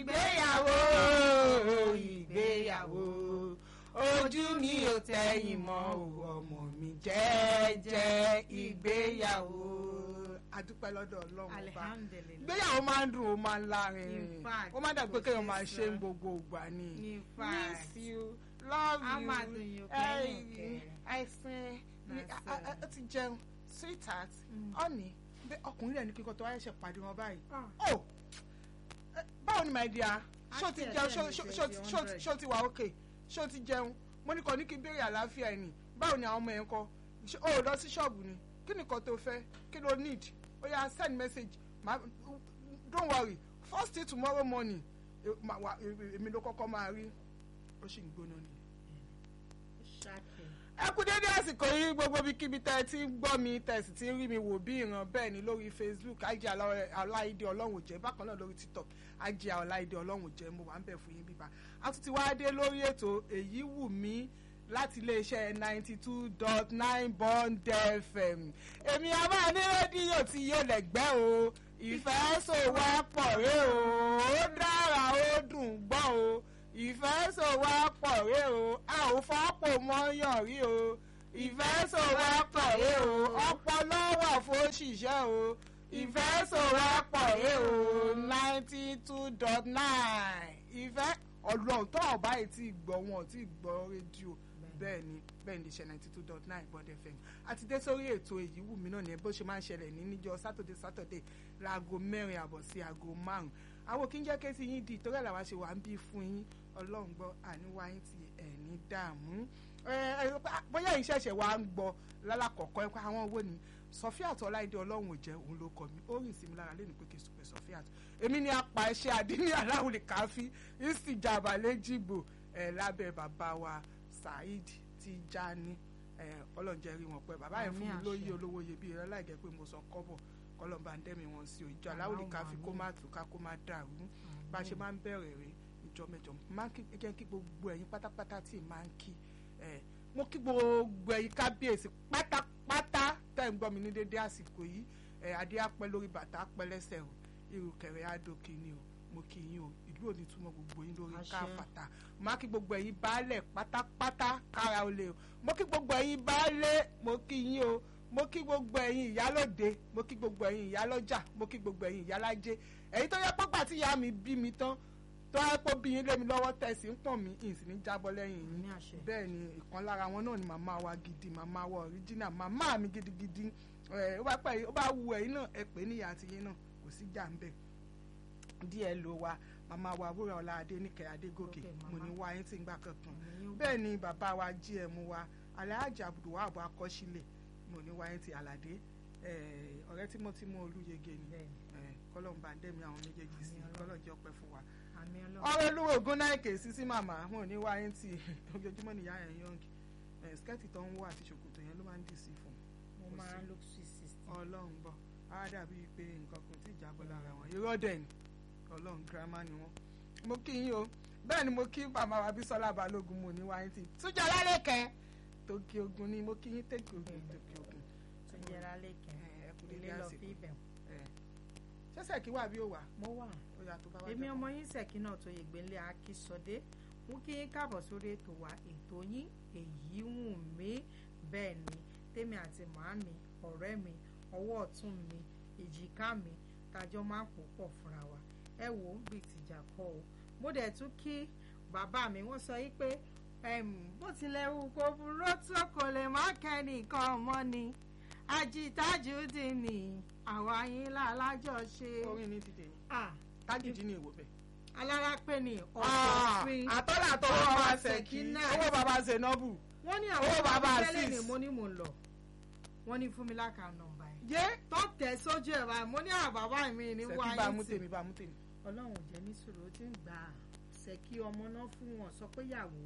ìgbéyàwó ìgbéyàwó ojú mi ò tẹ̀yìn mọ́ o ọmọ mi jẹ́jẹ́ ìgbéyàwó adúpẹ́ lọ́dọ̀ ọlọ́run ọba alihamdulilayi ìgbéyàwó máa ń dùn ó máa ń lárin In fact, ó máa dàgbé kò kéèyàn ṣeé máa ṣe sọ. ń gbogbo ìgbà ni In fact. miss you love A you máa dùn yín eh, kẹ́yìn kẹ́. àìsàn That's a- a- a ti jẹun sweetheart Mm. honey bẹ́ẹ̀ ọkùnrin rẹ̀ ní kíkọ́ tó wáyé ṣe pàdé wọn báyìí Ah. oh eh, báwo ni my dear ṣó ti Àti jẹun ẹ̀jẹ̀ ṣó- mi ṣó- ṣe ṣó- di ṣó- 100. ṣó ti wà okay ṣó ti jẹun mo ní kàn ní kí n béèrè àlàáfíà ẹ̀ nì báwo ni àwọn ọmọ ẹ̀ ń kọ́ Ṣé o ò lọ sí ṣọ́ọ̀bù ni kí ni nǹkan tó fẹ́ kí ló need ó yá send message ma don't worry first thing tomorrow morning eh, ma- wa- eh, èmi ló kọ́kọ́ máa rí ó sì ń gbóná ni ṣáàkì ẹ kú dédé àsìkò yìí gbogbo ibikíbi tẹ́ ẹ ti ń gbọ́ mi tẹ́ ẹ sì ti ń rí mi wò bí ìran bẹ́ẹ̀ ni lórí facebook ajé aláìdé ọlọ́run jẹ́ bákan náà lórí tiktok ajé aláìdé ọlọ́run jẹ́ mo wà ń bẹ̀ fún yín bíbá a tún ti wá dé lórí ètò èyí wù mí láti iléeṣẹ́ ninety two dot nine bond fm èmi a máa ní rédíò tí yóò lẹ́gbẹ́ o ìfẹ́ sòwápọ̀ rẹ o ó dára ó dùn gbọ́ o ìfẹ́ sòwápọ̀ rẹ o a ò fọ́pọ̀ mọ́yàn rí o ìfẹ́ sòwápọ̀ rẹ o ọpọlọ wà fóṣìṣẹ́ o ìfẹ́ sòwápọ̀ rẹ o ninety two dot nine ìfẹ́ ọlọ́run tó ọ̀bá yìí ti gbọ́ wọn ti gbọ́ rédíò bẹ́ẹ̀ ni bẹ́ẹ̀ ni iṣẹ́ ninety two dot nine bond fm àti dé sórí ètò èyí wù mí náà ní bó ṣe máa ń ṣẹlẹ̀ ní níjọ́ sátọ̀dé sátọ̀dé láago mẹ́rin àbọ̀ sí aago márùn-ún àwọn kí n jẹ́ kí yín di ìtọ́rẹ́ làwa ṣe wà ń bí fún yín ọlọ́run gbọ́ àníwá yín ti ẹ̀ní dààmú ẹ, ẹ, bóyá yín ṣẹ̀ṣẹ̀ wá ń gbọ́ lálàkọ̀kọ́ ẹ pé àwọn owó ni Sọfíàt Ọláìdé ọlọ́run ò jẹ́ òun ló kọ mi ó rìn sí mi lára lẹ́nu pé kí n sọ pé Sọfíàt èmi ni apá ẹṣẹ́ àdínní aláwùlẹ̀ káfí ìsìjàmbá lẹ́jìgbò ẹ̀ lábẹ́ bàbá wa Saheed Tijani ẹ̀ ọlọ́njẹ́ rí wọn pẹ́ bàbá yẹn fún mi Àmín lóyè àṣẹ. olówó iyebíye rẹ láì jẹ́ pé mo sọ kọ́bọ̀ kọ́lọ́mbà ń dẹ́mi wọn sí o ìjọ aláwùlẹ̀ káfí kó má tù ká kó má dàrú bá a ṣe máa ń bẹ̀rẹ̀ rẹ̀ ìjọ mẹ́jọ máa ń kí jẹ́ kí gbogbo ẹ̀yin pátápátá tí ì máa ń kí ẹ̀ mo kí gbogbo ẹ̀yin kábíyèsí pátápátá tẹ́ ń gbọ́ mi ní dédé àsìkò yìí ẹ̀ adé apẹ́ lórí bàtà apẹ́ lẹ́sẹ̀ o irùkẹ̀rẹ̀ adókè ni o mo kí yín o ìlú òní túmọ̀ gbogbo yín lórí Àṣẹ. káfàtà máa kí gbogbo ẹ̀yin baálẹ̀ pátápátá kára o lè o mo kí gbogbo ẹ̀yin baálé mo kí yín o mo kí gbogbo ẹ̀yin ìyálóde mo kí gbogbo ẹ̀yin ìyálọ́jà mo kí gbogbo ẹ̀yin ìyálájé èyí tó yẹ pọ́pà tí ìyá mi bí mi tán tó yẹ pé bí yín lé mi lọ́wọ́ tẹ̀sí ń pọ̀n mí ìsì ní jábọ́ lẹ́yìn yín ní àṣẹ bẹ́ẹ̀ ni ìkan lára wọn náà ni màmá wa gidi màmá wa original màmá mi gidigidi ẹ ó bá pẹ́ ó bá wu ẹ̀yin náà ẹ pè é níyà àti yín náà kò sí jà ń bẹ̀ díẹ̀ ló wa màmá wa wúrà ọlá adéníkẹ́ adégòkè Okay, mo màmá. ní wá yín tí ń gbà kankan Àmín. bẹ́ẹ̀ ni bàbá wa gm wa alhaji abdulwahab akọ́sílẹ̀ mo ní wá yín ti àlàdé ẹ, ọ̀rẹ́ tímọ́tímọ́ olúyege ni bẹ́ẹ̀ ni ẹ, kọ́lọ́n bá ń dẹ́mi àwọn méjèèjì sí Àmín Ọlọ́run. kọ́lọ́n jẹ́ ọpẹ́ fún wa àmì ọlọ́run ọ̀rẹ́ olúwo ògùn náà kè sí sí màmá wọn ò ní wá yín tì ojoojúmọ́ nìyá yẹn yọ̀ǹgì ẹ̀ skẹ́ẹ̀tì tó ń wọ àti ṣòkòtò yẹn ló máa ń dì sí fún mo kò máa sí. ń look sweet sixty ọlọ́run bọ̀ á dàbí pé nǹkan kan tí ìjábọ̀ lára wọn irọ́ dẹ̀ ni ọlọ́run girama ni wọ́n. mo kí yín o bẹ́ẹ̀ ni mo kí màmá wa bísọ́lá balógun mo ní wá yín tì túnjọ lálẹ́ kẹ́ tòkè ogun ni mo kí yín tèkè ogun tòkè ogun tó yẹra lẹ́kẹ̀ ẹ kú ilé dédé lọ àsìkò fi ibẹ̀ ẹ ṣẹ́sẹ̀ kí wà bí ó wà mo wà ó yà tó bá wá èmi jẹ́ ọmọ yín ṣèkí náà tó yègbélé akísọdé mú kí yín káàbọ̀ sórí ètò wa ètò yín èyí wù mí bẹ́ẹ̀ ni tèmi àti màámi ọ̀rẹ́ mi ọwọ́ ọ̀tún mi èjìká mi tàjọ máa ń pò pọ̀ fúnra wa ẹ wò ó bíi tìjà kọ́ o mo dẹ̀ tún kí bàbá mi wọ́n sọ yí pé em, bó tilẹ̀ wù kó burú tó kò lè má kẹ́nìkan ọmọ ni ajitájú dì ní àwa yín lálájọṣe. orin ní dìde ni Ah, tágìdì ní ìwò bẹ́ẹ̀. alárápẹ́ ni ọ̀sọ̀fin àtọ́là tó wọ́n bá ṣèkí Ṣèkínà. owó bàbá Zainabu wọ́n ní owó àwọn bàbá tẹ́lẹ̀ ni Azeez. mo ní mò ń lọ wọ́n ní fún mi láka nọ́mbà yẹn yé tó tẹ̀ sójú ẹ̀ báyìí mo ní àwọn bàbá mi ní ṣèkí wáyé bá mú tì tèmi bá mú tèmi. ọlọ́run ò jẹ́ ní sùúrù ó ti ń gbà á ṣèkí ọmọ náà fún wọn sọ pé yàwó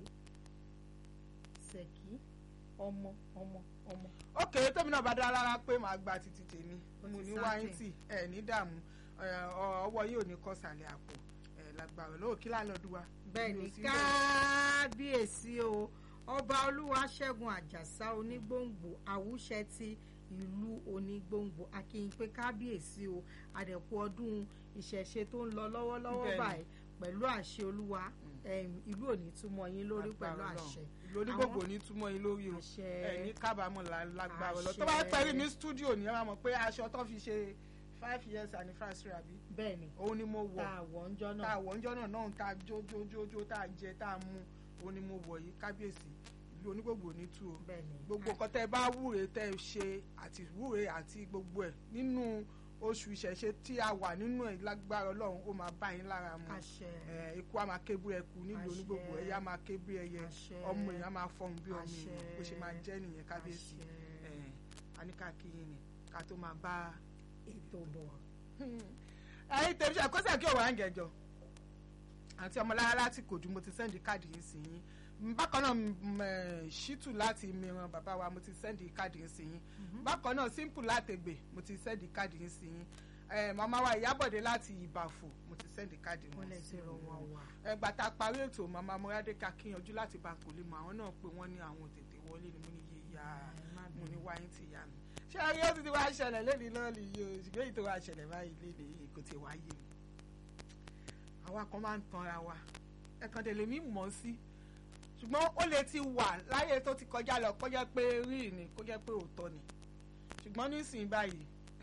ṣèkí ọmọ ọmọ ọmọ ókè tómi náà bá dá lára pé màá gba títí tèmi Ó mo ti ní certain. wáyé tì ẹ ní dààmú ẹ, ọ- ọwọ́ yìí ò ní kọ́ sàlẹ̀ àpò ẹ lágbára lọ́wọ́ kí láńlọ́ọ̀dù wa. bẹ́ẹ̀ Mi ni ò sí bẹ́ẹ̀. kábíyèsí o ọba olúwaṣẹ́gun àjàsá onígbòǹgbò àwùṣẹ ti ìlú onígbòǹgbò akínyìn pé kábíyèsí o àdẹ̀kù ọdún ìṣẹ̀ṣe tó ń lọ lọ́wọ́lọ́wọ́ Bẹ́ẹ̀ ni. báyìí pẹ̀lú àṣẹ olúwa em, ìlú ò ní túmọ̀ yín lórí pẹ̀lú Lágbára àṣẹ Ọlọ́run. ìlú onígbògbò ní túmọ̀ yín lórí o àṣẹ ẹ ní kábàámọ̀ lá- lágbára lọ Àṣẹ. tó bá pẹ́rí ní stúdíò ní ẹ máa mọ̀ pé aṣọ tó fi ṣe five years anniversary àbí bẹ́ẹ̀ ni òun ni mo tá wọ̀ a wọ̀ ń jọ́ tá náà a wọ̀ ńjọ́ náà náà tá a jó jó jó jó tá a jẹ tá a mu òun ni mo wọ̀ yìí kábíyèsí ìlú onígbògbò ní tú o bẹ́ẹ̀ ni gbogbo nǹkan tẹ́ ẹ bá wúre tẹ́ ẹ ṣe àti wúre àti gbogbo ẹ̀ nínú oṣù ìṣẹ̀ṣe tí a wà nínú ẹ̀ lágbára ọlọ́run ó máa bá yín lára mu àṣẹ ẹ ikú a máa ké bí ẹkú nílùú Àṣẹ. onígbògbò ẹyẹ a máa ké bí ẹyẹ àṣẹ ọmọ èèyàn a máa fọhùn bí ọmọ Àṣẹ. èèyàn bó ṣe máa jẹ́ nìyẹn kábíyèsí àṣẹ ẹ aníkàkíyìn ni ká tó máa bá ètò bọ̀ ẹyin tèmi ṣe àkọsílẹ̀ kí òwò àǹgẹ̀jọ àti ọmọlára láti kòjú mo ti sẹ́ndì káàdì yìí sí yín Mm, bákan náà mm, eh, ṣítù láti mìíràn bàbá wa mo ti sẹ́ndì káàdì yìí sí yín bákan náà simple látẹ̀gbẹ̀ mo ti sẹ́ndì káàdì yìí sí yín Eh, màmá wa ìyábọ̀dé láti ìbàfò mo ti sẹ́ndì káàdì wọ́n wọn lè sí ti rọ yín wọn wà ẹgbà tá a parí ètò màmá mọ́rádé ká kíyanjú láti bá kò lè mọ àwọn náà pé wọ́n ní àwọn tètè wọlé ni mo ní yé ya Ẹ má mo ní bínú. wáyé ti yá mi ṣé ayé ó ti ti wá ṣẹlẹ̀ lẹ́ni lọ́ọ̀lì yìí o ṣùgbọ́n èyí tó wá ṣẹlẹ̀ báyìí léde yìí kò ti wá yé mi àwa kan máa ń tanra wa ẹ̀kan tẹ̀lé mi mọ̀ sí ṣùgbọ́n ó lè ti wà láyé tó ti kọjá lọ kó jẹ́ pé rí ni kó jẹ́ pé òótọ́ ni ṣùgbọ́n nísìnyí báyìí